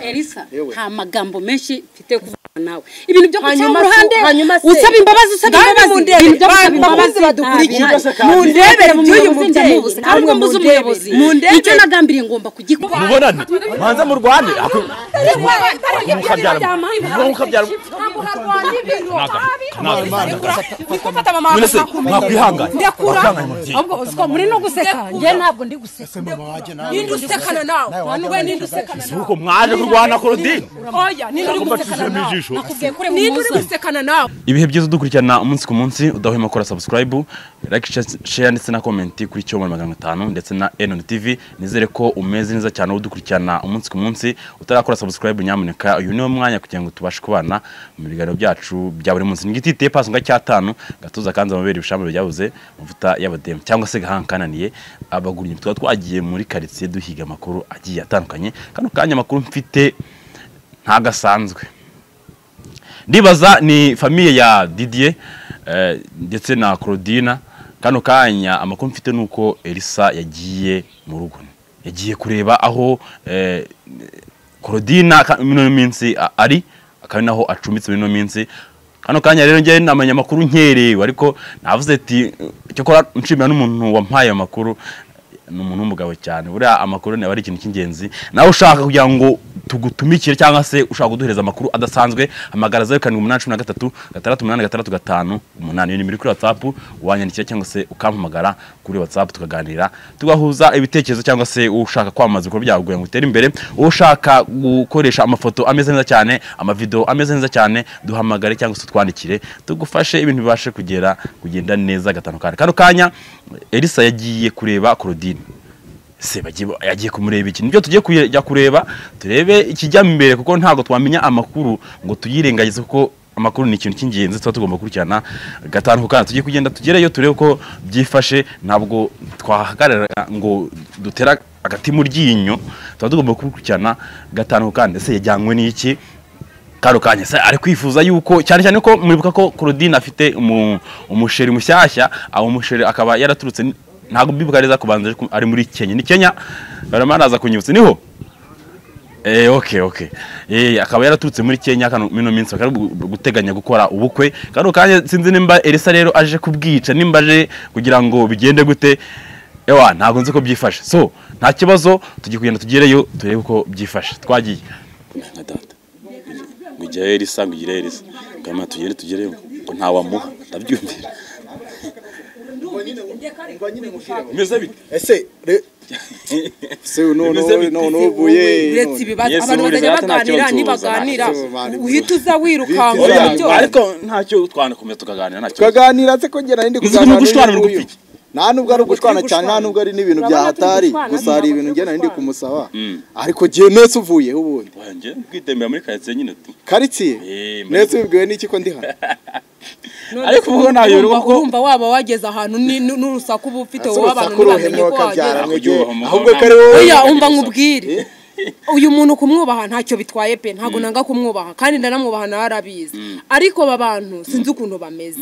elisa nta magambo menshi mfite kuvuga nawe ibintu byo kucyama uruhande hanyuma se- usaba imbabazi usaba Bwana imbabazi mundebe, ibintu byo gusaba bakuzi imbabazi badukurikiye. ntabihaye. Mundebere Mu by'uyu muyobozi mubyeyi, ndamubuze, ntabwo namwe mbuze mundebe. umuyobozi Mundebere. icyo nagambiriye ngomba kugikora mubonane manza murwane ako- mukabyara mukabyara none se mwakwihangana mwakwihangana mubyeyi muri no guseka njye ntabwo ndi guseka Ese mama waje nawe ninde usekana nawe we ninde usekana si uko mwaje kurwana korodine nawe oya ninde uri Ntabwo gusekana bacishijemo nawe ijisho. nakubwiye ko uri mu gusekana nawe ibihe byiza udukurikirana umunsi ku munsi udahwema gukora subscribe like share- share ndetse na comment kuri cyo magana atanu ndetse na enon tv nizere ko umeze neza cyane udukurikirana umunsi ku munsi utarakora subscribe nyamuneka uyu niwo mwanya kugira ngo tubashe kubana mu biganiro byacu bya buri munsi n'igiti giteye pasi nka cyatanu gatuza kanza amabere ibishambure byabuze amavuta y'abademu cyangwa se gahanga kananiye abagurinyi tuba twagiye muri karitsiye duhiga amakuru agiye atandukanye kano kanya amakuru mfite ntagasanzwe ndibaza ni famiye ya didier eh, ndetse na claudina kano kanya amakuru mfite ni uko elisa yagiye mu rugo yagiye kureba aho eh, claudina ka- muri ino minsi a- ari akaba ari naho acumbitse muri ino minsi kano kanya rero njyewe namenya amakuru nkerewe ariko navuze ati cyokora nshimira n'umuntu wampaye ayo makuru ni umuntu w'umugabo cyane buriya amakuru niba ari ikintu cy'ingenzi nawe ushaka kugira ngo tugutumikire cyangwa se ushaka kuduhereza amakuru adasanzwe hamagara zeru karindwi umunani cumi na gatatu gatandatu umunani gatandatu gatanu umunani iyo nimero iri kuri watsapu wanyandikira cyangwa se ukampamagara kuri watsapu tukaganira tugahuza ibitekerezo cyangwa se ushaka kwamamaza ibikorwa byawe kugira ngo utere imbere ushaka gukoresha amafoto ameze neza cyane amavidewo ameze neza cyane duhamagare cyangwa se twandikire tugufashe ibintu bibashe kugera kugenda neza gatanu kane kano kanya elisa yagiye kureba claudine se bagiye- yagiye kumureba iki nibyo tugiye kujya kureba turebe ikijya mbere kuko ntabwo twamenya amakuru ngo tuyirengagize kuko amakuru ni ikintu cy'ingenzi tuba tugomba gukurikirana gatanu ku kana tugiye kugenda tugereyo turebe uko byifashe ntabwo twahagarara ngo dutera agati mu ryinyo tuba tugomba gukurikirana gatanu ku kana ese yajyanywe n'iki kano kanya se ari kwifuza yuko cyane cyane ko mwibuka ko Claudine afite umu- umusheri mushyashya aho umusheri akaba yaraturutse ni- ntabwo mbibuka neza kubanza ariko ari muri Kenya ni Kenya barama naza kunyibutsa niho Eh, okay, okay. Eh, akaba yaraturutse muri Kenya kano mino minsi bakaba gu- guteganya gukora ubukwe. Kano kanya sinzi nimba Elisa rero aje kubwica nimba aje kugira ngo bigende gute. Ewa, ntabwo nzi ko byifashe. So, nta kibazo tugiye kugenda tugereyo turebe uko byifashe. Twagiye. na data ngo ujyayo risa ngo ugire risa ngama tugere tugereyo ngo ntawamuha ndabyumvira bimeze bite ese re se uno Bimeze bite? no no buye uretse ibibazo Yesu abantu buriza bazajya hato nta baganira kibazo nibaganira ubuza, nta kibazo. uhita uza wirukanga Oya, ibyo byose. ariko ntacyo twanakomeza tukaganira ntacyo tukaganira se kongera hindi Uzi umuntu gushwana ni gupfa iki? nta nubwo ari ugushwana cyane nta gushwana. nubwo ari n'ibintu bya Urabona turi hatari gushwana, gusa hari ntabwo ibintu turi ngena hindi gushwana. kumusaba Mm. ariko gihe nese uvuye ubundi wanjye kwitembera muri karitsiye nyine tu karitsiye Eh, muri- nese ubibwiwe n'iki ko ndi hano None ariko se ubwo ntayo urumva- uruba ko- urumva waba wageze ahantu ni- nu- n'urusaku uba ufite ese wowe abantu urusaku ntibamenye ko ruhemuka wageze byara mwege Kubyubaha umugabo ahubwo ko ari ntabwo- wowe oya umva Urusaku. nkubwire uyu muntu kumwubaha ntacyo bitwaye pe ntabwo nanga kumwubaha kandi ndanamwubaha nawe arabizi ariko aba bantu sinzi ukuntu bameze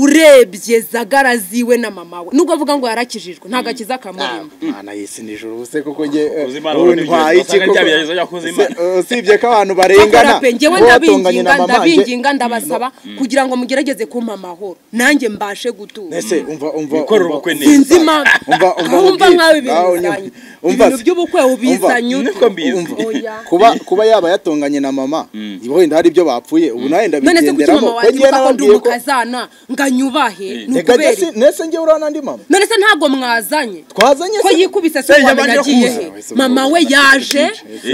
urebye zagara ziwe na mama we nubwo avuga ngo yarakijijwe nta gakiza kamurimo mwana yesi nijoro ubuse kuko njye Uzi Imana ubu urabona ntwaye ibyo iki wasanga byabigerageje byakuze Imana. usibye ko abantu barengana bakora pe njyewe wowe watonganye ndabinginga na mama njye- ndabinginga ndabasaba kugira ngo mugerageze kumpa amahoro nanjye mbashe gutura nese umva umva Wikorere umva- ubukwe neza. sinzi impamvu Umva, umva, aho umva mubwire. nkawe Aho ibintu unyumva. bizanye Umva ibintu se. by'ubukwe ubizanye Umva. ute niko mbizi Umva. Oya. kuba kuba yaba yatonganye na mama ibaho wenda hari ibyo bapfuye ubu nawe none se kuki ndabigenderamo mama ko wanjye njyewe uvuga ko ndi nababwiye ko umukazana ngo anyubahe ni reka ukubera ndetse iki? nese njye uriya n'andi mama none se ntabwo mwazanye twazanye ko se yikubise se wamenya agiye he mama we yaje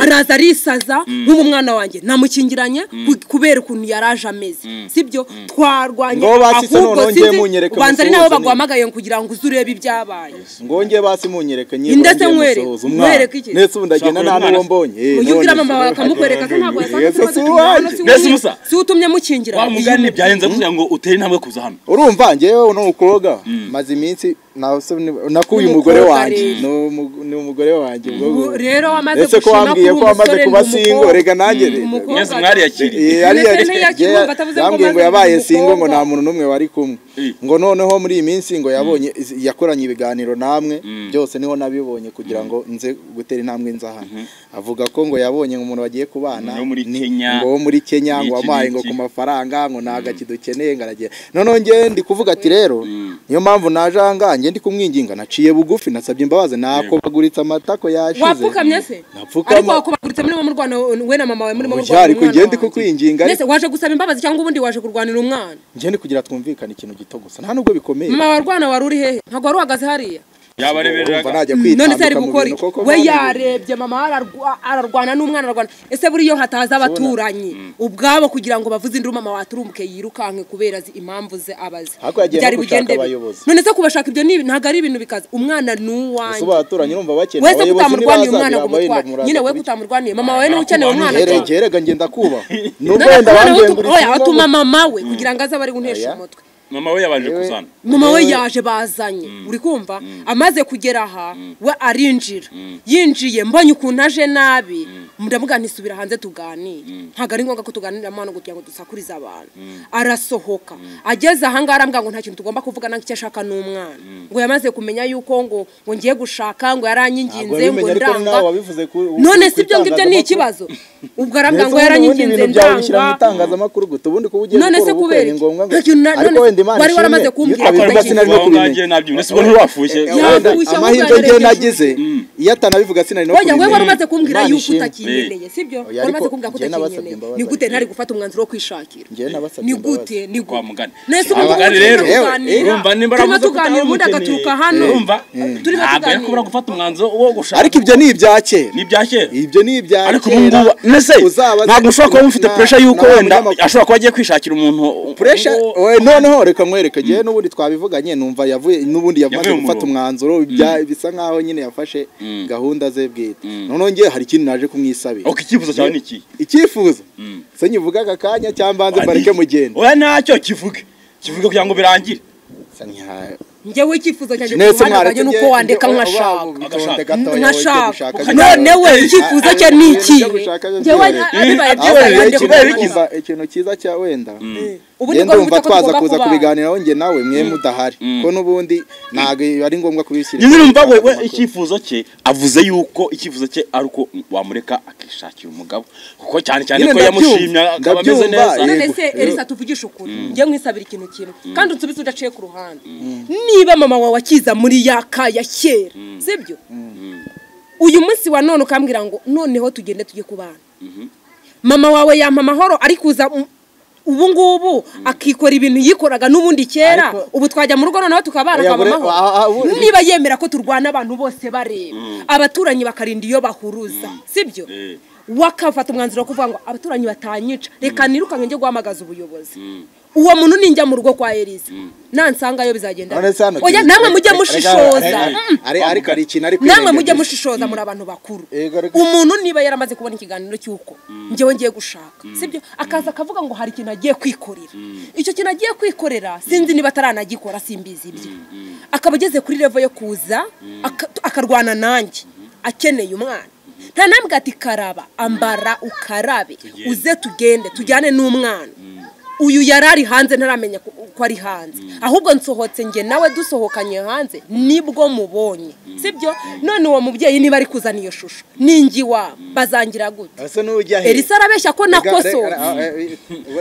araza arisaza nk'ubu mwana wanjye namukingiranye ku- kubera ukuntu yari aje ameze sibyo twarwanye Ngo basitse ahubwo noneho njye munyereke ubanza ari nabo musuhuze baguhamagaye kugira ngo uze urebe ibyabaye ngongeye basi munyereke nyine Inde se ngongeye mwere? musohoze umwana. Mwereke iki? nese ubu ndagenda Ushaka nta uyu n'uwo mwana se? mbonye Eh, mugira none mama se- wawe akamukwereka ko ntabwo yasanze Yesu ikibazo si cy'umwana, uwanjye. si Mbese uwi- ubusa? si utumye mukingirana wa mugani byarenze kugira ngo utere intambwe kuza hano urumva njyewe uno mukobwa maze iminsi na- nakuye umugore Umukobwa wanjye rero. Ni umu- ni umugore wanjye ubwo Ubu rero wamaze ese ko gushina wambwiye kuri ko wamaze umusore kuba ni singo umukobwa. reka nanjye umukobwa. mwese mwariyakiye Eh, ariya- Ndetse ntiyakibumva, yewe, atavuze ngo yambwiye ngo maze yabaye ndi singo ngo umukobwa. nta muntu n'umwe wari kumwe Eh. ngo noneho muri iyi minsi ngo yabonye yakoranye ibiganiro namwe byose niho nabibonye kugira ngo nze gutera intambwe nza hano avuga ko ngo yabonye ngo umuntu bagiye kubana Umuntu wo muri ni- Kenya, ngo wo muri Kenya ni ngo iki, wampaye ni ngo iki. ku mafaranga ngo ntago akidukeneye ngo aragiye noneho njye ndi kuvuga ati rero niyo mpamvu naje aha ngaha njye ndi kumwinginga naciye bugufi nasabye imbabazi nakobaguritse amatako yashize wapfukamye se Napfukama. ariko wakubaguritse muri mu rwanda we na mama wawe murimo Oya, kurwanira ariko umwana njye wanjye. ndi kukwinginga, mbese waje gusaba imbabazi cyangwa ubundi waje kurwanira umwana njye ndi kugira twumvikane ikintu gito gusa nta nubwo bikomeye mama wa rwana wari uri hehe ntabwo wari uhagaze hariya urumva yabareberaga najya none se ari kwitambika mu gukora bintu iki koko we mpamvu- yarebye mama ararwa- ararwana n'umwana ararwana ese buriya hataza abaturanyi ubwabo kugira ngo bavuze induru mama waturumbuke yirukanke kubera azi impamvu ze abazi Ariko yagiye no gushaka bigende bite? abayobozi. none se kubashaka ibyo ni ibi- ntabwo ari ibintu bikaze umwana ni Ese uwanjye ubaturanyi urumva bakeneye wese abayobozi kutamurwaniye nibaza umwana ngo birabaye umutware ndamuraza nyine we kubiki- kutamurwaniye mama wawe niwe ukeneye umwana Rero cyane njye rega ngenda kubaha None se n'ubenda umwana we banduye utu- oya, atuma mama we kugira ngo aze abari guhesha Oya. umutwe mama we yabanje kuzana mama we yaje bazanye uri kumva amaze kugera aha we arinjira yinjiye mbonye ukuntu aje nabi ndavuga ntisubira hanze tuganire ntabwo ari ngombwa ko tuganirira mu hano kugira ngo dusakurize abantu arasohoka ageze aha ngaha arambwira ngo nta kintu tugomba kuvugana icyo ashaka n'umwana ngo yamaze kumenya yuko ngo ngo ngiye gushaka ngo yaranyinginze ngo ndanga none si ibyo ngibyo ni ikibazo ubwo arambwira ngo yaranyiginze ndanga itangazamakuru guta ubundi kuba ugiye None se gukora kubera ubukwe ni iki? ngombwa ngo Nta kintu na- ariko none wenda imana wari waramaze ishimwe, kumbwira. iyo akora utabivuze ikintu sinari no aho kubimenya ngaho nabyumvise ubona ntiwafushye Wenda Yagushya amahirwe ahubwo njye yarengeje. nagize iyo atanabivuga sinari no Oya, kubimenya we wari umaze kumbwira Imana yuko ishimwe. utakinyeneye sibyo Oya, wari umaze ariko kumbwira ko njye utakinyeneye nabasabye imbabazi ni gute ariko. ntari gufata umwanzuro wo kwishakira Njye nabasabye ni imbabazi. gute ni gute Kwa mugani. nese Kwa umuntu mugani turimo rero, eh, tuganira, urumva nimba turimo aravuze ko tuganira ubundi utamukeneye, agaturuka hano urumva turimo ntabwo tuganira. yakubura gufata umwanzuro wo gushaka ariko ibyo ni ibya kera n'ibya kera ibyo ni ibya kera ariko ubu ngubu nese Uzabaze- ntabwo ushobora kuba mufite na- puresha y'uko na wa wenda munyamakuru. ashobora kuba agiye kwishakira umuntu puresha uwo- we noneho reka nkwereke njyewe n'ubundi twabivuganye numva yavuye n'ubundi yamaze Yavuye mu gufata murongo. umwanzuro bya- bisa nk'aho nyine yafashe gahunda ze bwite noneho njye hari ikintu naje kumwisabira ok icyifuzo cyawe ni iki icyifuzo se nyivuga aka kanya cyangwa mbanze mbareke mugende oya ntacyo kivuge kivuge kugira ngo birangire Se ntiha- njyewe icyifuzo cyanjye ku Mwese ruhande rwanjye mwaretse ni uko njye- wandeka njye- nkashaka ubu bitonde gatoya, ujye gushaka nkashaka biriya. none we icyifuzo cye ni iki Ujye gushaka byo njyewe byoroshye. bibaye Ahubwo byiza rero yanjye ikintu kubera ndumva- iki? ikintu cyiza cya wenda ubundi ngenda rwari wumva ubuze ko twaza tugomba kuza kubana. kubiganiraho njye nawe mwe mudahari ko n'ubundi ntabwo ari ngombwa kubishyira nyine urumva we we Amakuru. icyifuzo cye avuze yuko icyifuzo cye ari uko wamureka akishakira umugabo kuko cyane cyane Nyine ko ndabyumva, yamushimye akaba ameze ndabyumva, neza yego. none se elisa tuvugishe ukuri njye nkwisabira ikintu kimwe kandi unsubize udaciye ku ruhande niba mama wawe akiza muri ya ka ya kera sibyo uyu munsi wa none ukambwira ngo noneho tugende tujye ku bana mama wawe yampa amahoro ariko uza mu- ubu ngubu akikora ibintu yikoraga n'ubundi kera Ariko- ubu twajya mu rugo noneho tukabana Oya, akaba bure- aha- aha, amahoro bure- niba yemera ko turwana abantu bose bareba abaturanyi bakarinda iyo bahuruza sibyo wakafata umwanzuro wo kuvuga ngo abaturanyi batanyica reka nirukanke njye guhamagaza ubuyobozi uwo muntu ninjya mu rugo kwa elisa nansangayo bizagenda None se hano oya turi- namwe mujye rega- mushishoza rega- Mm. ari- ariko hari ikintu ari namwe kwirengagiza. mujye mushishoza muri abantu bakuru Yego, ariko- umuntu niba yaramaze kubona ikiganiro cy'uko njyewe ngiye gushaka sibyo akaza akavuga ngo hari ikintu agiye kwikorera icyo kintu agiye kwikorera sinzi niba ataranagikora simbizi ibyo akaba ageze kuri revo yo kuza aka- akarwana nanjye akeneye umwana nta nambwe ati karaba ambara ukarabe uze tugende tujyane n'umwana uyu yari ari hanze ntaramenya ko ko ari hanze ahubwo nsohotse njye nawe dusohokanye hanze nibwo mubonye sibyo none uwo mubyeyi niba ari kuzana iyo shusho ningi wa bazangira gute ese n'ujya he elisa arabeshya ko nakosoye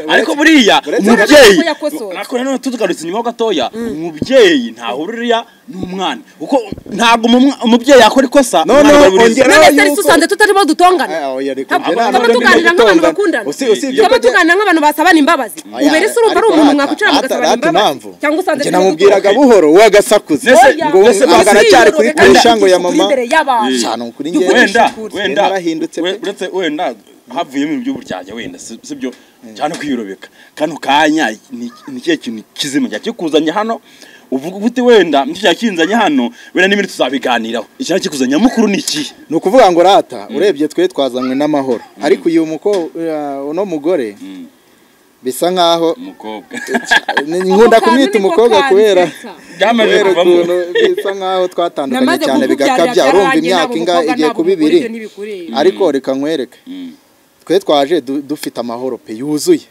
ariko buriya Uretse- umubyeyi ko yakosowe. ariko nanone tutugarutse inyuma ho gatoya umubyeyi ntahururiya n'umwana kuko ntabwo umumwa- umubyeyi yakora ikosa Noneho umwana agahururiza. ongera- none se yuko- elisa usanze tutarimo dutongana kaba tuganira nk'abantu bakundana kaba tuganira nk'abantu basabana imbabazi ubu elisa urumva ari umuntu mwakwicara mugasabana imbabazi cyangwa usanze turimo namubwiraga dutongana. buhoro we agasakuza Nese- ngo nese ntabwo basi- aracyari kuri Reka kurisha ngo ya ntugisukure mama imbere y'abantu. cyane ukuri Jya ngende ukoresha wenda ukuri. wenda narahindutse pe. we- uretse wenda havuyemo ibintu by'uburyarya wenda si si byo cyane kwiyurobeka kano kanya ni ni ikihe kintu kizima cyakikuzanye hano uvuga uti wenda nicyo cyakinzanye hano wenda n'ibindi tuzabiganiraho ikintu kikuzanye mukuru ni ikihe ni ukuvuga ngo rata urebye twe twazanywe n'amahoro ariko uyu muko uno mugore bisa nkaho umukobwa ni- nkunda kumwita umukobwa kubera byamaze kubera kuvamo ukuntu bisa nkaho twatandukanye Namaze cyane bigakabya kukubyarira urumva byarangiye, imyaka ntabwo ingahe umukobwa igiye ntabwo kuba umugore ibiri ibyo ntibikureba. ariko reka nkwereke Mm. twe twaje du- dufite amahoro pe yuzuye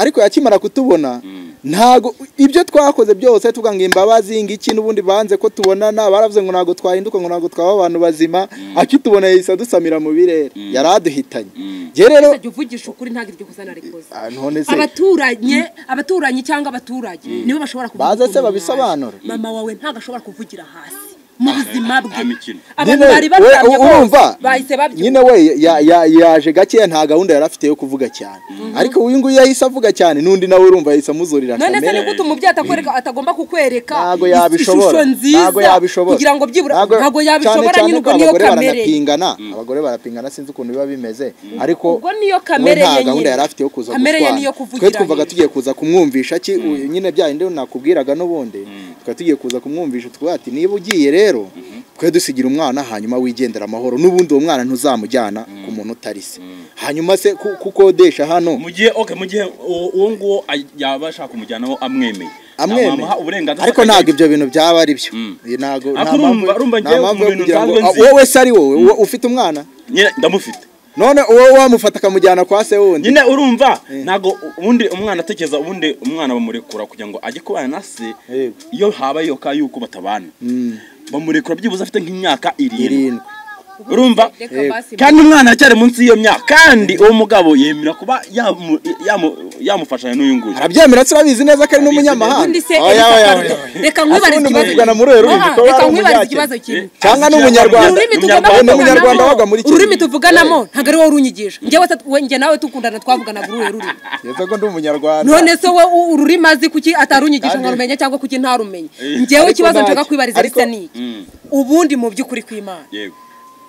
ariko yakimara kutubona ntago ibyo twakoze byose tuvuga ngo imbabazi ngiki n'ubundi banze ko tubonana baravuze ngo ntabwo twahinduka ngo ntabwo twaba abantu bazima akitubona yahise adusamira mu birere yari aduhitanye njye rero jya uvugisha ukuri ntabwo iryo kosa narikoze Ah, none se abaturanyi abaturanyi cyangwa abaturage nibo bashobora kuvuga Baze se ukuntu babisobanure. mwaje. mama wawe ntabwo ashobora kuvugira hasi mu buzima bwe nta mikino. abantu Nyine, bari we- baryamye bose, urumva bahise babyuka nyine we ya- ya- yaje gakeya nta gahunda yari afite yo kuvuga cyane ariko uyu nguyu yahise avuga cyane n'undi nawe urumva yahise amuzurira none se kamere. ni gute umubyeyi atakwereka atagomba kukwereka ntago is- yabishobora ishusho nziza ntago yabishobora kugira ngo byibura Ntago- ntago yabishobora cyane nyine cyane ko ubwo niyo abagore kamere ye. baranapingana abagore barapingana sinzi ukuntu biba bimeze ariko Ubwo niyo we kamere ye nta gahunda nyine. yari afite yo kuza Kamere ye gushwana. niyo twe kuvugira twumvaga hirya. tugiye kuza kumwumvisha ki uyu nyine bya bindi nakubwiraga n'ubundi twe tugiye kuza kumwumvisha tukavuga ati niba ugiye rero twe dusigira umwana hanyuma wigendera amahoro n'ubundi uwo mwana ntuzamujyana ku muntu utari se hanyuma se ku- kukodesha hano mu gihe okay mu gihe uwo uwo nguwo aj- yaba ashaka kumujyanaho amwemeye amwemeye Namuha uburenganzira ariko akajya- ntabwo ibyo bintu byaba ari byo ntabwo Ariko nta mpamvu urumva- urumva nta ngewe mpamvu mu yo bintu kugira ngo nsanzwe nzi- wowe se ari wowe wowe ufite umwana nyine ndamufite none uwo wamufata akamujyana kwa se wundi nyine urumva ntabwo ubundi umwana atekereza ubundi umwana bamurekura kugira ngo ajye kubana na se Yego. iyo habayeho ka yuko batabana bamurekura byibuze afite nk'imyaka irindwi irindwi urumva Reka basi, kandi umwana aracyari munsi y'iyo myaka kandi uwo mugabo yemera kuba yamu- yamu- yamufashanya n'uyu nguyu arabyemera se urabizi neza ko ari n'umunyamahanga ubundi se Oya, oya, oya. reka nkwibarize Asubundi ikibazo muvugana muri Werurwe, Aha, ko wari reka nkwibarize umunyakenya. ikibazo kimwe Cyangwa Eh, ni umunyarwanda. ururimi tugomba Umunyarwanda. kuvuganamo- Umunyarwanda wabaga muri Kenya. ururimi tuvuganamo ntabwo ari wowe urunyigisha njyewe ata- we- njye nawe dukundana twavuganaga uruhe rurimi yego ko ndi umunyarwanda none se we u- ururimi azi kuki atarunyigisha Kandi- nkarumenya cyangwa kuki ntarumenye njyewe Ariko ikibazo nshaka ntacyo. kwibariza Ariko- risa n'iki ubundi mu by'ukuri kw'imana yego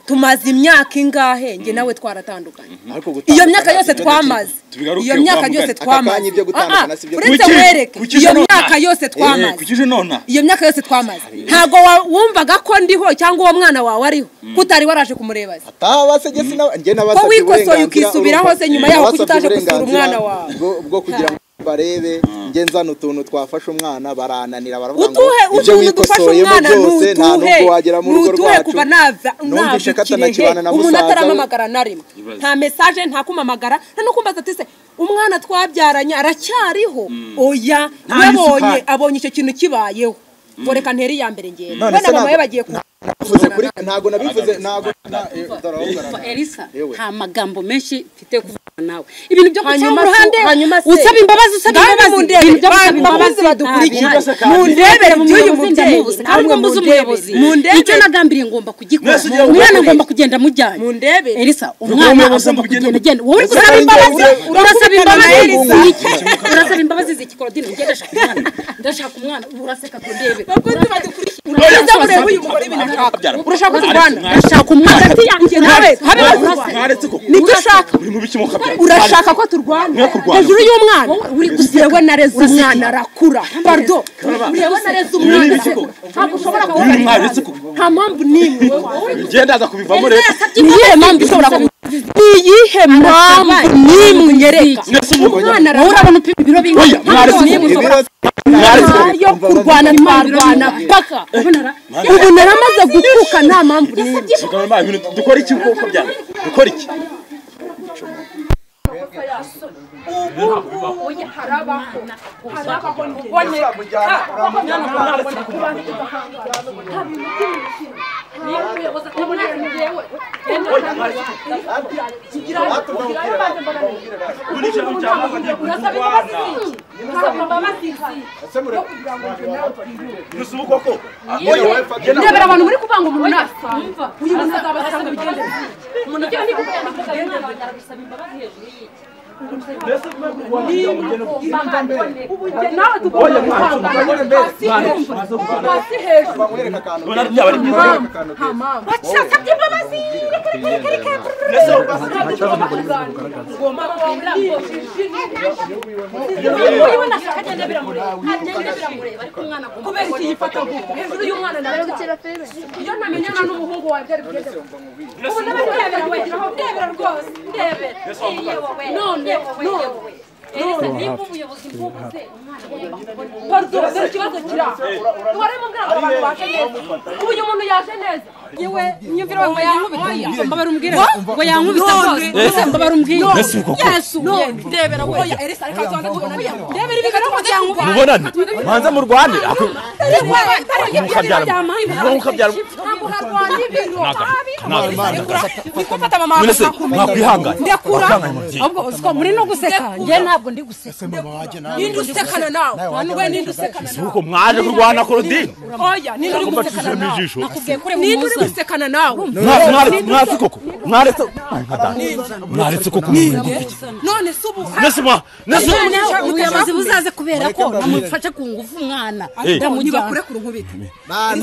tumaze imyaka ingahe njye nawe twaratandukanye Ariko gutandukana iyo myaka ntabwo yose byo twamaze tubigaruke, iyo myaka wa yose mugani. Aka twamaze kanya ibyo gutandukana Ah, ah, si byo uretse Kuki? wereke Kuki iyo nona? myaka yose Eh, twamaze kukije nona iyo myaka yose twamaze ntabwo wa- wumvaga ko ndiho cyangwa uwo mwana wawe ariho ko utari waraje kumureba se ataba se gese na njye ko nabasabye wikosoye uburenganzira, ukisubiraho se nyuma urumva? yaho kuki Nabasabye utaje gusura uburenganzira umwana wawe bwo- bwo kugira ngo barebe njye nzana utuntu twafashe umwana barananira baravuga ngo utuhe ibyo utuntu dufashe wikosoyemo umwana byose nta n'utuhe nubwo wagera mu rugo n'utuhe rwacu kuva nava nabikirehe Numvise ko atanakibana na umuntu musaza we. atarampamagara na rimwe nta mesaje nta kumamagara nta no kumbaza ati se umwana twabyaranye aracyariho oya Nta yabonye n'isukari. abonye icyo kintu kibayeho ngo reka ntere iya mbere ngenda None we se na mama ntabwo- we bagiye ku Navuze kuri ntago nabivuze ntago na- eh, dore aho Umva, ugaragara. Elisa Yewe. nta magambo menshi mfite yo kuvugana nawe ibintu byo guca Hanyuma mu se- ruhande hanyuma se- usaba imbabazi usaba Namwe imbabazi mundebe, ibintu byo gusaba bantu imbabazi bakuze badukurikiye. ntabihari. Mundebere Mu by'uyu muyobozi mubyeyi, ndamubuze kandi namwe ngo mbuze mundebere. umuyobozi Mundebere. icyo nagambiriye ngomba kugikora Mwese ugiye umwana gukora. ngomba kugenda amujyanye Mundebere. Elisa ugiye umwana gukora. agomba Ugenda- kugenda agenda wowe uri Ese gusaba ari imbabazi njye- urasaba urakundana na imbabazi Elisa. ni iki? urasaba imbabazi z'iki Claudine njye ndashaka umwana ndashaka umwana uraseka ndebe bakunzi badukurikiye uraza kureba uyu mugore ibintu ashaka urashaka ko turwana ndashaka umwana hagati yanjye nawe Habe- habe uraseka. mwaretse ko nicyo ushaka uri mu biki mukabyara urashaka ko turwana Mwe kurwana. hejuru y'umwana Wowe uri yewe nareze umwana arakura bardo ureba nareze Ibi ni umwana ibiki koko? ntabwo ushobora uyu kuba mwaretse ko nta mpamvu n'imwe njye ndaza kubivamo rero ni iyihe mpamvu ushobora kuba ni iyihe mpamvu n'imwe unyereka mwese umugore umwana wowe urabona upima ibiro bingana Oya, mwaretse Ntabwo ko- ushobora- Ibiro- nta yo kurwana twarwana paka Urabona ra? ubu naramaze gukuka nta mpamvu n'imwe Mugabo mbaye ibintu dukora iki kuko byara dukora iki ndebera abantu muri kuvanga umuntu nasa uyu muntu azabasanga bigendera nawe tugomba guhangana hasi hejuru hasi hejuru Urabona byaba ari byiza bashaka imbabazi mwese urabona kubera iki yifata gutya hejuru y'umwana nawe iyo namenyana n'umuhungu wawe byari bigeze ubu ndabona ndebera we ndebera rwose ndebera none none niba umuyobozi mvubuze umwana yareba kubona paruto dore ikibazo kiri aho twari mu bwira ngo abantu baje neza ubu uyu muntu yaje neza yewe nyumvira ngo yankubita mbabara umbwire ngo yankubita rwose mbabara umbwire Yesu koko. yesu none ndebera we oya erisa ariko azanga tubona ndebera ibi kandi ngo yankubita mubonane banza murwane ntabwo harwanya ibiro niko mama mwese wawe mwakwihangana ndakura Mwakihangana mubyeyi ahubwo uzi ko muri no guseka njye ntabwo ndi guseka ninde usekana nawe ntabwo ninde usekana si uko mwaje kurwana korodine oya ninde uri Kumva gusekana tuzemo nawe ijisho nakubwiye kure ninde uri muzana gusekana nawe Mwase- mware- mwase koko mwaretse Ay, nka data. mwaretse koko none se ubu nese mwa nese ubuyobozi buzaze kubera ko namufashe ku ngufu umwana Eh. ndamujyana ku runkubita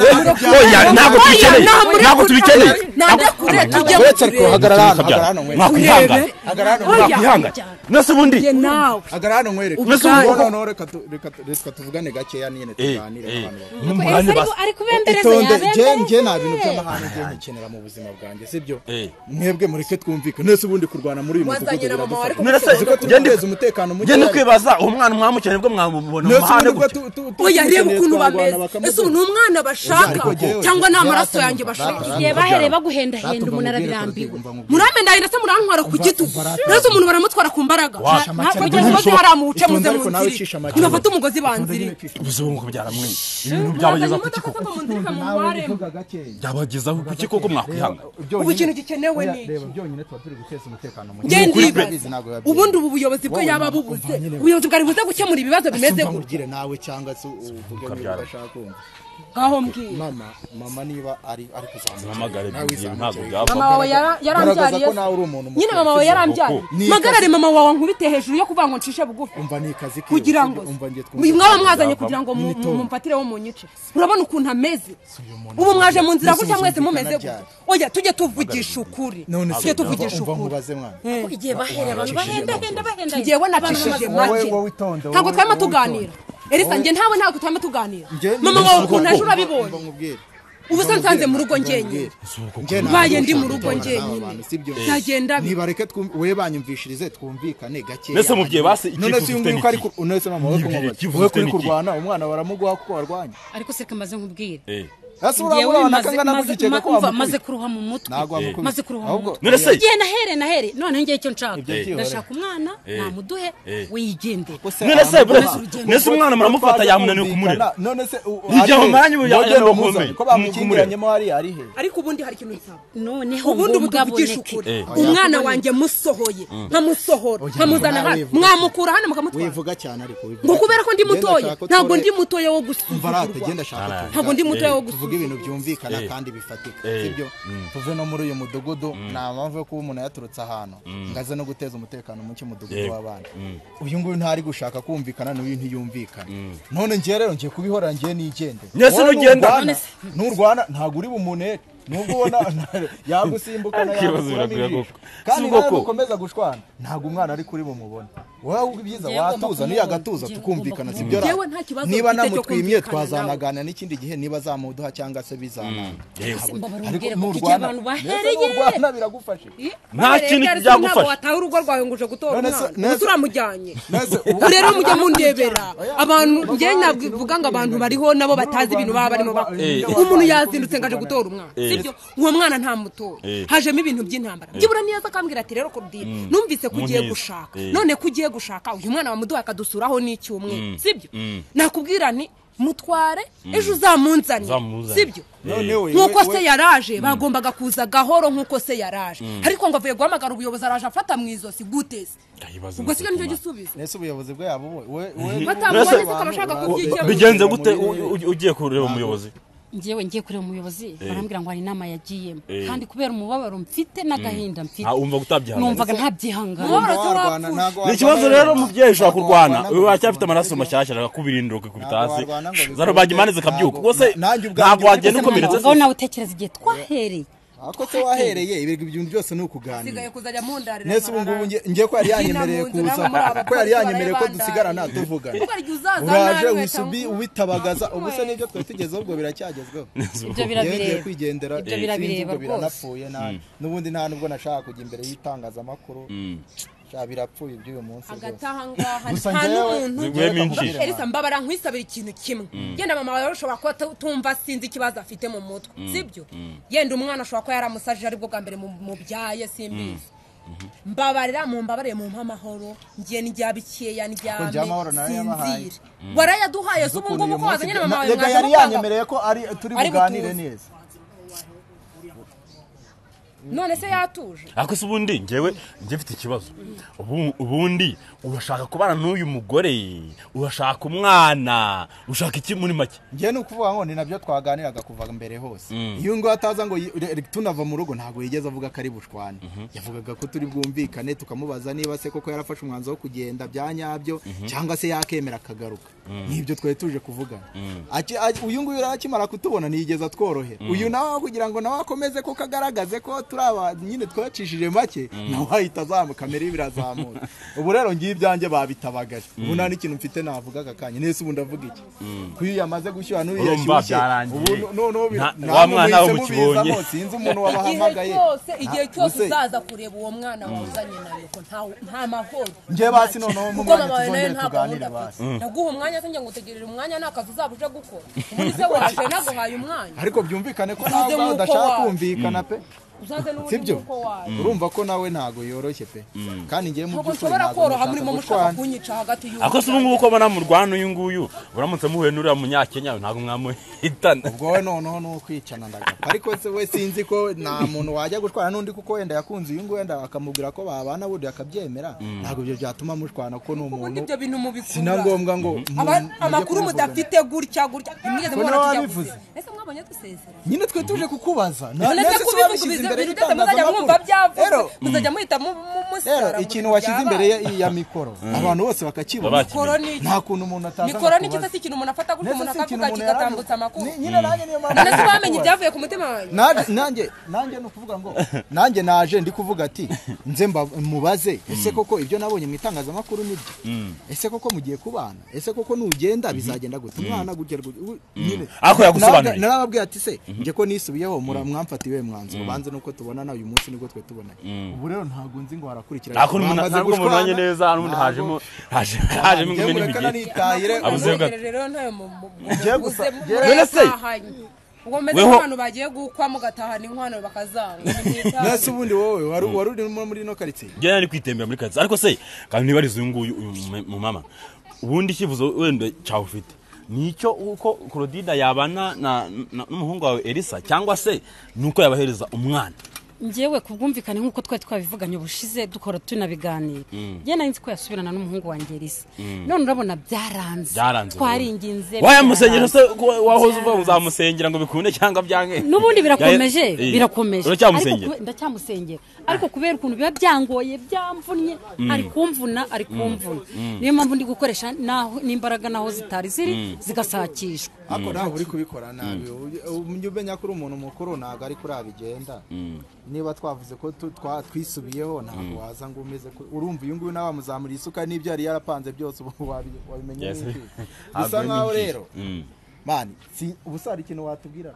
oya ntabwo tubikeneye namurekuye. ntabwo tubikeneye nandekure tujye uretse ariko hagarara hano hagarara hano Mukabya- nkwereke mwakwihangana hagarara hano nkwereke mwakwihangana nese ubundi nawe hagarara hano nkwereke Mbese ubwo- Noneho, noneho reka tu- reka tu- reka tuvugane gakeya nyine Eh, tuganire eh, nk'abantu bakuru. n'umurane basi ari kubembereza itonde nge yabembereza nge nta bintu by'amahane ngiye nkikenera mu buzima bwanjye sibyo Eh. mwebwe mureke twumvikane nese ubundi kurwana muri uyu mudugudu wazanira mama wawe biradufasha ariko None se, Tuzi ko turi gende- guteza umutekano muke genda kwibaza uwo mwana mwamukeye nibwo mwamubona mu nese ubundi mahane ubwo gutya tu- tu- tu- oya reba tukeneye ukuntu twarwana bameze ese ubu bakamubona. ni umwana bashaka cyangwa ni amaraso yanjye bashaka igihe bahereye baguhendahenda umuntu arabirambiwe muramenda ahinda se murantwara ku gitugu rero umuntu baramutwara ku mbaraga Wash. ntabwo ugeze ngo hari amuce muze Itonde mu ariko nawe ucisha nzira make. ntibafate umugozi banzire ubuzima ngo byaramwenye ibintu byabageza ku kiko Vuga gakeya. byabagezaho ku kiko ko mwakwihangana ubu ikintu gikenewe ni iki Reba, byonyine tuba turi guteza umutekano muke Nge Nukuri pe. ndibaza ubundi ubu buyobozi bwe yaba bubuze ubuyobozi bwari buze gukemura ibibazo bimeze Umva gutya nkubwire nawe cyangwa se uvuge niba udashaka kumva ngaho mbwira mama mama niba ari ari mpamagare kuzamukira nawe bibiri ntabwo izamukire mama byava wawe yara- garagaza yarambyariye ko nawe uri umuntu mukuru nyine mama wawe yarambyariye Ni magarare mama wawe nkubite hejuru yo kuvuga ngo ncishe bugufi umva ni kazi ke kugira ngo umva ngiye uyu twumva mwaba mwazanye kugira ngo mu- mu- mumfatireho mu nyice urabona ukuntu ameze ubu mwaje mu nzira gutya mwese mumeze gutya oya tujye tuvugisha ukuri none tujye tuvugisha umva ukuri nkubaze mwana igihe bahereye abantu bahendahenda bahendahenda ngewe nacishije make wowe witonde, ntabwo wowe- twarimo wowe tuganira erisa njye ntawe ntabwo twarimo tuganira Nge- mama wawe Nge- ukuntu ejo Umva urabibonye nkubwire ubu se nsanze mu rugo ngenyine Mbaye ndi mu rugo njyenyine. Nagenda bi- ntibareke we banyumvishirize twumvikane gake Mbese mubyeyi basi iki none kivuze si uyu ni ko ari iki? ku- none se mama we Yibwire, kivuze we kuri ni iki? kurwana umwana baramuguha kuko warwanya ariko se kamaze nkubwire Eh. ese Njyewe urabona maze- kangana maze- gukeka ma- ko umva, wamukubita maze kuruha mu mutwe ntabwo wamukubita maze kuruha mu ahubwo mutwe none se igihe nahere nahere noneho ngiye icyo nshaka Ibyo byihorere. ndashaka umwana namuduhe wigendere none se buretse nese umwana muramufata yamunaniwe kumurera none se u- N'igihe ari he? amumanyi ubu yajya Nogenda no umuzane. kumenya. Nuko ko umurera. bamukingiranyemo hariya ari he ariko ubundi hari ikintu nsaba noneho ubundi ubu tuvugisha mugaboneke ukuri umwana wanjye musohoye nkamusohora nkamuzana hano mwamukura hano mukamutora wivuga cyane ariko wivuga ngo kubera ko ndi cyane. Genda mutoya shaka ko ntabwo tore- ndi mutoya wo umva rata gusuzugurwa genda shaka tuvuge. ntabwo ndi mutoya wo tuvuge gusuzugurwa ibintu byumvikana kandi bifatika sibyo tuve no muri uyu mudugudu nta mpamvu yo kuba umuntu yaturutse ahantu ngo aze no guteza umutekano muke mudugudu w'abana uyu nguyu ntari gushaka kumvikana n'uyu ntiyumvikana none njye rero ngiye kubihora ngiye nigendera Nyese Wowe nugenda. nurwana- None se- nurwana ntabwo uri bumunere nubwo ubona yagusimbuka na Ikibazo yagukuramo biragoye ijisho. koko. kandi Si ubwo nawe ko. nukomeza gushwana ntabwo umwana ari kuri bumubone wowe ahubwo ibyiza Njyewe ugomba watuza niyo kumubona. agatuza Njyewe tukumvikana ugomba sibyo Njyewe rata. nta kibazo niba mfite cyo namutwimye kumvikana nawe. twazanagana n'ikindi gihe niba zamuduha cyangwa se bizananga mbabarubwire kuko Ariko igihe nurwana- abantu mbese bahereye nurwana biragufasha nta kintu Erega byagufasha. ntabwo wataha urugo rwawe ngo uje gutora None se- umwana none gusa se- uramujyanye maze ubu rero mujya mundebera abantu njye navuga ngo abantu bariho nabo batazi ibintu baba barimo bakora Eh. nk'umuntu yazindutse ngo aje gutora umwana Eh. sibyo uwo mwana nta mutora Eh. hajemo ibintu by'intambara byibura neza akambwira ati rero korudire numvise ko ugiye Munyiza. gushaka Eh. none ko ugiye gushaka uyu mwana wamuduha akadusuraho n'icyumwe sibyo Mm. nakubwira nti mutware ejo uzamunzane Uzamuzane. sibyo none we- nk'uko we- se yaraje bagombaga kuza gahoro nk'uko se yaraje ariko ngo avuye guhamagara ubuyobozi araje afata mu izosi gute se Ndayibaza ubwo siga nicyo neza gisubizo nese ubuyobozi bwabo we- we- we- batamubonye se akaba ashaka kubyikemura bigenze gute u- u- ugiye kureba umuyobozi njyewe ngiye kureba umuyobozi barambwira ngo hari inama yagiyemo Eh. kandi kubera umubabaro mfite n'agahinda mfite Ah, wumva numvaga utabyihangana ntabyihangana ntabwo warwana, ntabwo ni warwana ikibazo ngo- rero umubyeyi ushobora ntabwo kurwana warwana ngo uyu wacyafite bikunde, amaraso sibyo? mashyashya akakubirindira ukikubita hasi Ntabwo warwana ngo bikunde, zaro bagimane zikabyuka ubwo se ntabwo- nanjye ubwanjye ntabwo wagenda nabikoze ukomeretse ngaho nawe utekereza igihe twahereye ariko se wahereye ibintu ibintu byose ni ukuganira sigaye kuzajya mundarira nese ubu ngubu nge- nge ko yari yanyemereye Nina mu nzu, kuza namwe muri abakozi ko yari yanyemereye ko barayibandariye. dusigarana tuvugana Kuko hari igihe uzaza uraje nawe wisubi ukamuha. ubitabagaza ubu se n'ibyo twari tugezeho ubwo biracyagezweho ibyo Yewe ngiye birabireba kwigendera Ibyo sinzi birabireba ubwo rwose. biranapfuye nabi. n'ubundi nta nubwo nashaka kujya imbere y'itangazamakuru sha birapfuye iby'uyu munsi hagati rwose. aha ngaha Gusa nta njyewe- n'umuntu Ziguhemo injiji. elisa mbabara nkwisabira ikintu kimwe yenda mama wawe ushobora kuba tu- tumva sinzi ikibazo afite mu mutwe sibyo yenda umwana ashobora kuba yaramusajije ari bwo bwa mbere mu- mubyaye simbizi mbabarira mumbabare mumpe amahoro ngiye ndya bikeya Kuko njya amahoro nayo yabahaye. sinzira warayaduhaye se ubu Ukuntu ngubu uyu ko wazanye na munsi- mama wawe Rega mwaza yari mukanga yanyemereye ko ari turi Ari buganire butuze. neza none se yatuje ariko se ubundi ngewe njye mfite ikibazo Ubu- ubundi urashaka kubana n'uyu mugore urashaka umwana ushaka iki muri make njye ni ukuvuga ngo ni nabyo twaganiraga kuva mbere hose iyo ngo ataza ngo yi- re- re- tunava mu rugo ntabwo yigeze avuga ko ari bushwane yavugaga ko turi bwumvikane tukamubaza niba se koko yarafashe umwanzuro wo kugenda bya nyabyo cyangwa se yakemera akagaruka nibyo twari tuje kuvugana Aki- aki- uyu nguyu rero akimara kutubona ntiyigeze atworohera uyu nawe kugira ngo nawe akomeze kuko agaragaze ko turi aba nyine twacishije make nawe ahita azamuka kamera ye birazamuka ubu rero ngiye ibyanjye babitabagaje ubu nta n'ikintu mfite navugaga kanya nese ubu ndavuga iki kuyo yamaze gushyuha n'uyu Urumva yashyushye byarangiye. ubu no- noneho bi- Nta- namwe wa mwana we muhisemo mukibonye. bizamo, sinzi umuntu igihe wabahamagaye cyose igihe Nta- cyose Use, uzaza kureba uwo mwana wazanye nawe ko nta- nta mahoro njye basi noneho mu kuko mwanya mama wawe nawe tuzongere nta tuganire gahunda basi afite naguha umwanya se ngo utegerere umwanya nta kazi uzaba uje gukora ubundi se waje naguhaye umwanya ariko byumvikane ko Uze nawe ubwawe nk'uko udashaka waje. kumvikana pe uzaze n'ubundi sibyo nk'uko waje urumva ko nawe ntabwo yoroshye pe kandi ngiye mu ntabwo by'ukuri nshobora ntabwo koroha ndashaka murimo mushaka gushwana. kunyica hagati y'uwo ariko se ubu ngubu ko mbona murwana uyu nguyu uramutse muhuye n'uriya munyakenya ntabwo mwamuhitana ubwo we noneho ni ukwicana ndagapfa ariko se we sinzi ko nta muntu wajya gushwana n'undi kuko wenda yakunze uyu nguyu wenda akamubwira ko babana bundi akabyemera ntabwo ibyo byatuma mushwana kuko ni ubundi umuntu ibyo bintu si na mubikura ngombwa ngo Aba- mu- amakuru mujye kumuvugana. mudafite gutya gutya ntimwigeze Ko mubona nawe tujya wabivuze. kuvuga ese mwabonye dusezera nyine twe tuje kukubaza none se kubivuga ibintu byose muzajya mwumva byavuze rero muzajya muhita mu- mu- rero musara ngo ikintu ibintu washyize imbere byabaye. ya, ya mikoro abantu bose bakakibona Babaki- mikoro ni iki nta kuntu umuntu ataza mikoro ni iki kukubaza. se si ikintu umuntu afata gutya Ndetse umuntu si ikintu akavuga umuntu kigatambutsa yaravuze. amakuru Ni- nyine nanjye niyo mpamvu none se naje bamenye kukubaza. ibyavuye ku mutima wanjye Naje- nanjye nanjye ni ukuvuga ngo nanjye naje ndi kuvuga ati nze mba- mubaze ese koko ibyo nabonye mu itangazamakuru nibyo ese koko mugiye kubana ese koko nugenda bizagenda gute umwana gutya gutya, u- nyine Ariko yagusobanuriye. Narababwira- narababwira ati se njye ko nisubiyeho mura- mwamfatiwe mwanzuro banze nuko tubonana uyu munsi nibwo twe tubonanye ubu rero ntabwo nzi ngo harakurikira ntabwo umuntu- Bamaze ntabwo munanye gushwana, neza n'ubundi ntabwo- hajemo haje- hajemo Njye imena mureka imigeri nanitahire, Abuze Abuze gato. rero ntayo mu- mu- mu- Njye mubuze gusa- mu- njye- None se- murayatahanye. ubwo meze Weho- nk'abantu bagiye gukwa mugatahana inkwano bakazanga nasi ubundi wowe wari wari urimo muri ino karitsiye njye nari kwitembera muri kazi ariko se kandi niba ari uyu nguyu uyu mu- mu mama ubundi icyifuzo wenda cyawe ufite ni icyo uko korodida yabana na- na- n'umuhungu wawe elisa cyangwa se ni uko yabahereza umwana ngewe ku bwumvikane nk'uko twari twabivuganye ubushize dukora tunabiganira njye nari nzi ko yasubirana n'umuhungu wanjye risa none urabona byaranze byaranze twaringinze wayamusengera se byaranze. ko wahoze uva Byaranze. uzamusengera ngo bikunde cyangwa byange n'ubundi birakomeje Yaye- Eh, birakomeje uracyamusengera Ariko kube- ndacyamusengera ariko kubera ukuntu biba byangoye byamvunnye ari kumvuna ari kumvuna niyo mpamvu ndi gukoresha n'aho- n'imbaraga n'aho zitari ziri zigasakishwa ariko ntabwo uri kubikora nabi ujye umenya ko uri umuntu mukuru ntabwo ariko urabigenda niba twavuze ko tu- twa- twisubiyeho ntabwo waza ngo umeze ko urumva uyu nguyu nawe wamuzamuriye isuka n'ibyo yari yarapanze byose ubu wabi- wabimenya Yes. n'iki? Ntabwo bisa ari nkaho n'iki. rero Mm. mani si- ubu sara ikintu watubwira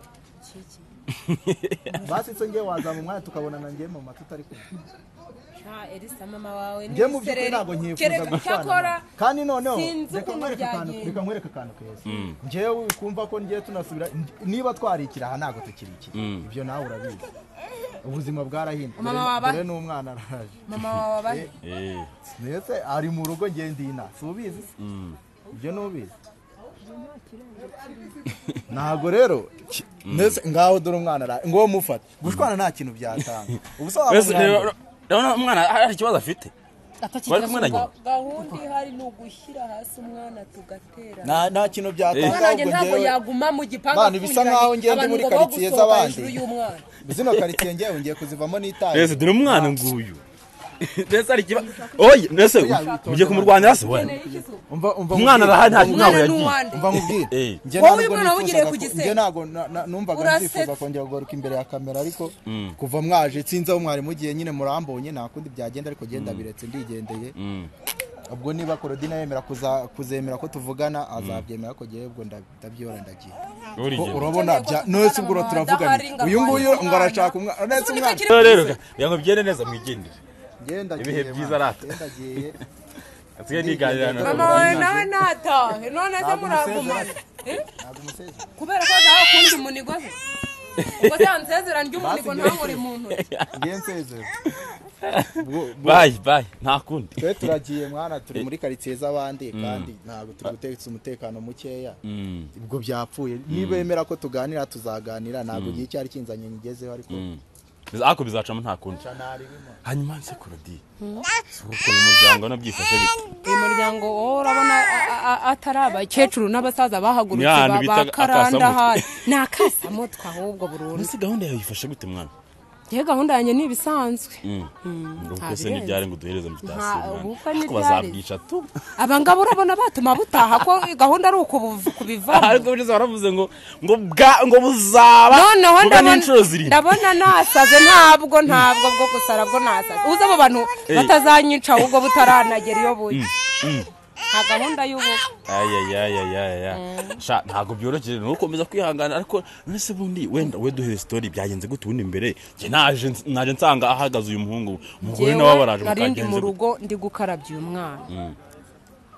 basi se ngewe wazama umwanya tukabonana ngewe mama tutari kumwe elisa mama wawe njye mu by'ukuri ntabwo nkifuza gushwana cyakora nawe. kandi noneho sinzi reka ukuntu nkwereke akantu byagenda. reka nkwereke akantu keza njyewe kumva ko ngiye tunasubira niba twarikira aha ntabwo tukirikira ibyo nawe urabizi ubuzima bwarahindutse Mama Dore- wabahe? dore n'umwana araje mama wawe abahe Eh, mbese ari mu rugo ngenda ina si ubizi se ibyo ni ubizi ntabwo rero ki- mbese ngaho dore umwana araje ngo mufate gushwana nta kintu byatanga ubu se waba mbese umwana- rero- urabona umwana hari ikibazo afite bari kumwe na nyina gahunda ihari ni ugushyira hasi umwana tugatera nta nta kintu byatanga umwana wanjye ahubwo ntabwo njyewe- yaguma mu gipangu Bana, bisa nkaho ngenda abantu muri ngo bo quartier gusohoka z'abandi. hejuru y'umwana zino karitsiye ngewe ngiye kuzivamo n'itayi mbese dore umwana nguyu mbese hari ikibazo oye mbese ugiye kumurwanira se wenda umva umva umwana arahari nta umwana ni ntabwo yagiye uwande umva nkubwire Eh. Njye Wowe ntabwo uyu mwana nifuzaga wawugiriye ku ko- gisenge. njye ntabwo na- na- numvaga Urasetse. nzifuza kongera kugaruka imbere ya kamera ariko kuva mwaje sinzi aho mwari mugiye nyine murambonye nta kundi byagenda ariko genda biretse ndigendeye ubwo niba korodina yemera kuza- kuzemera ko tuvugana azabyemera ko ngewe ubwo nda- ndabyihora ndagiye Ko urigenda urabona bya none se ubwo tuvugana mu turavugana muhanda, uyu nguyu harimo ngo arashaka umwana. umwana none se Ubu ni umwana kakiri rero reka ngo bigende neza mwigendere ibihe byiza arata asigaye niganira na mama wawe nawe ntatahe none se muragumana kubera ko nawe ukundi munigo se ubwo se yansezera ry'umunigo ntabure mu ntoki bayi bayi nta kundi twe turagiye mwana turi muri karitsiye z'abandi kandi ntabwo turi gutekereza umutekano mukeya ubwo byapfuye nibemera ko tuganira tuzaganira ntabwo igihe cyari kinzanye nyigezeho ariko ariko bizacamo nta kundi hanyuma nse kurodi si ukuntu umuryango wanabyifashe bite uyu muryango wowe urabona a- a- atari abakecuru n'abasaza Ni ahantu bahagurutse bita bakaranda akasamutwe. hano ni akasamutwe ahubwo burundu mbese gahunda yawe yifashe gute mwana yewe gahunda yanjye ni ibisanzwe ngo nta kuko se birenze. ntibyari ngo duhereze mutasiyo Nta- ubukwe mwana ariko ntibyari. bazabwica tu aba ngabo urabona batuma butaha ko gahunda ari ukubuv- kubivamo ariko bigeze baravuze ngo ngo bwa ngo buzaba noneho bwa ndabona- n'inshuro zirindwi ndabona nasaze ntabwo ntabwo bwo gusara bwo nasaze uzi abo bantu batazanyica ahubwo butaranagera iyo buye nta gahunda y'ubukwe ayayayayaya sha ntabwo byoroshye ni ukomeza kwihangana ariko mbese bundi wenda we duhere sitori byagenze gute ubundi mbere njye naje naje nsanga ahagaze uyu muhungu umugore nawe Njyewe baraje nari ndi mukagenze mu gute? rugo ndi gukarabya uyu mwana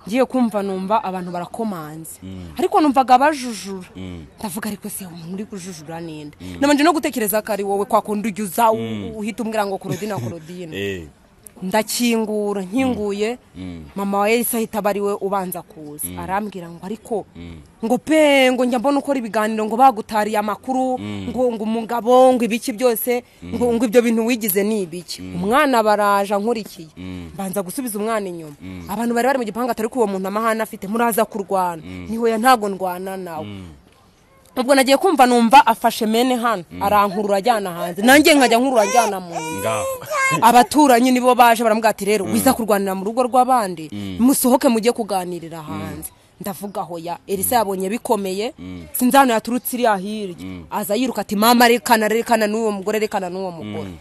ngiye kumva numva abantu barakomanze ariko numvaga bajujura ndavuga ariko se umuntu uri kujujura ninde nabanje no gutekereza ko ari wowe kwakundi ujya uza u- uhita umbwira ngo korodina korodina Eh, ndakingura nkinguye mama wa yahise ahita aba ari we ubanza kuza arambwira ngo ariko ngo pe ngo njya mbona ukora ibiganiro ngo bagutariye amakuru ngo ngo umugabo ngo ibiki byose ngo ngo ibyo bintu wigize ni ibiki umwana baraje ankurikiye mbanza gusubiza umwana inyuma abantu bari bari mu gipangu atari ko uwo muntu amahane afite muraza kurwana niho ya ntago ndwana nawe ubwo nagiye kumva numva afashe mene hano arankurura ajyana hanze nanjye nkajya nkurura ajyana mu nzu ngaho abaturanyi nibo baje baramubwira ati rero wiza kurwanira mu rugo rw'abandi musohoke mujye kuganirira hanze ndavuga hoya elisa yabonye bikomeye sinzi ahantu yaturutse iriya hirya aza yiruka ati mama rekana rekana n'uwo mugore rekana n'uwo mugore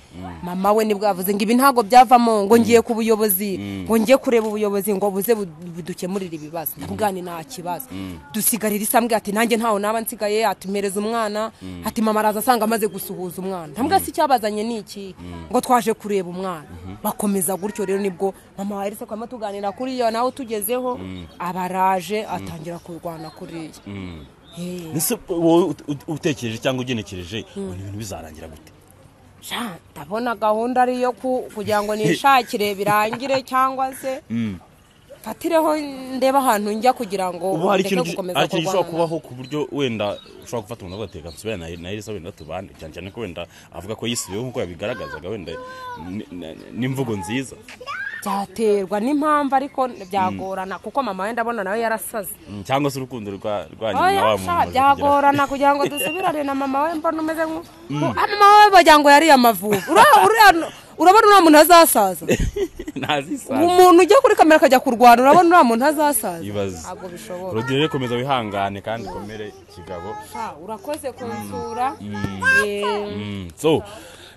mama we nibwo yavuze ngo ibi ntabwo byavamo ngo ngiye ku buyobozi ngo ngiye kureba ubuyobozi ngo buze bu- budukemurire ibibazo ndavuga ni nta kibazo dusigarira isa mbwira ati nanjye ntaho naba nsigaye atumereza umwana ati mama araza asanga amaze gusuhuza umwana ndambwira si icyabazanye ni iki ngo twaje kureba umwana bakomeza gutyo rero nibwo mama wa Elisa kwama tuganira kuri iyo nawe utugezeho abaraje atangira kurwana kuriya Eh, mbese wowe ut- ut- utekereje cyangwa ugenekereje ibintu ibintu bizarangira gute sha, ndabona gahunda ari iyo ku- kugira ngo nishakire birangire cyangwa se fatireho ndebe ahantu njya kugira ngo ubu hari ndeke ikintu gi- gukomeza hari ikintu gishobora kurwana. kubaho ku buryo wenda ushobora gufata umuntu agateka nsubira na na Elisa wenda tubane cyane cyane ko wenda avuga ko yisubiyeho nk'uko yabigaragazaga wenda ni- ni- n'imvugo nziza byaterwa n'impamvu ariko byagorana kuko mama we ndabona nawe yarasaze Mm, cyangwa se urukundo rwa rwa nyina oya wa sha, muntu byagorana kugira ngo dusubirane na mama we mbona umeze nku- nku- Ah, mama we bagira ngo yariye amavubi Ura- uriya- urabona uriya muntu azasaza ntazisaza umuntu ujya kuri kamera akajya kurwana urabona uriya muntu azasaza ibaze ntabwo bishoboka rodire rero komeza wihangane kandi ukomere kigabo Ah, urakoze kunsura Eh, Mm, so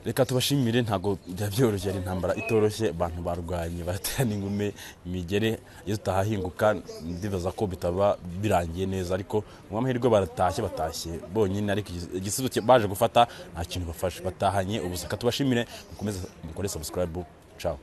reka tubashimire ntabwo byaba byoroshye ari intambara itoroshye abantu barwanye baterana ingume imigere iyo tutahahinguka ndibaza ko bitaba birangiye neza ariko mu amahirwe baratashye batashye bonyine ariko igis- igisubizo cye- baje gufata nta kintu bafashe batahanye ubuzaka tubashimire mukomeze mukore subscribe ciao